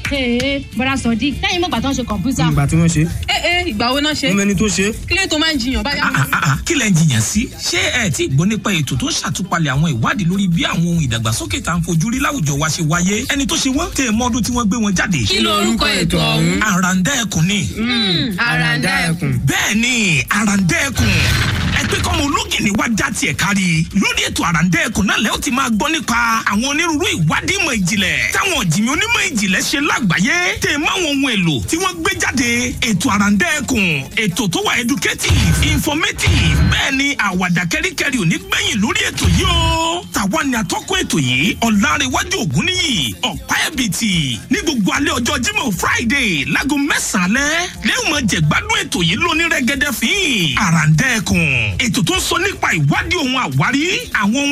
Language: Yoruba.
ee bọ́dà sọ̀dí lẹ́yìn mọ̀gbà tó ń ṣe kọ̀ǹpútà. ìgbà tí wọ́n ṣe ẹ ẹ ìgbà wo náà ṣe wọ́n mẹ́ni tó ṣe kí ló tó máa ń jiyàn báyà. Ah, ah, ah, kí lẹ ń jiyàn sí ṣé ẹ tí gbọ́ nípa ètò tó ń ṣàtúpalẹ̀ àwọn ìwádìí lórí bí àwọn ohun ìdàgbàsókè tá à ń fojú rí láwùjọ wa ṣe wáyé ẹni tó ṣe wọ́n tẹ mọ́dún tí wọ́n gbé wọn jáde. kí ló orúkọ ètò ọ̀hún. àràǹdá ẹkùn ni àràǹdá ẹkùn. bẹ́ẹ̀ ni àràǹdá ẹkùn ẹ pé kọ́mọ ológìnní wá já tiẹ̀ kárí lórí ètò àràǹdá ẹkùn náà lẹ́yìn tí máa gbọ́ nípa àwọn onírúurú ìwádìí ìmọ̀ ìjìnlẹ̀ táwọn ọ̀jìnmí onímọ̀ ìjìnlẹ̀ ṣe lágbàáyé tẹ̀ mọ́ àwọn ohun èlò tí wọ́n gbé jáde ètò àràǹdá ẹkùn ètò tó wà educative informative bẹ́ẹ̀ ni àwàdà kẹ́ríkẹ́rí ò ní gbẹ̀yìn lórí ètò yìí o tàwa ni atọ́kùn ètò yìí ọ̀làrẹ̀wájú ògúnníyì ọ̀pá ẹ̀bìtì ní gbogbo alẹ́ ọjọ́ Jímọ̀ Friday láago mẹ́sàn-án alẹ́ lẹ́yìn mọ̀ jẹ̀gbádùn ètò yìí lóní rẹ́gẹ́dẹ́ fín àràǹdá ẹkùn ètò tó ń sọ nípa ìwádìí ohun àwárí àwọn ohun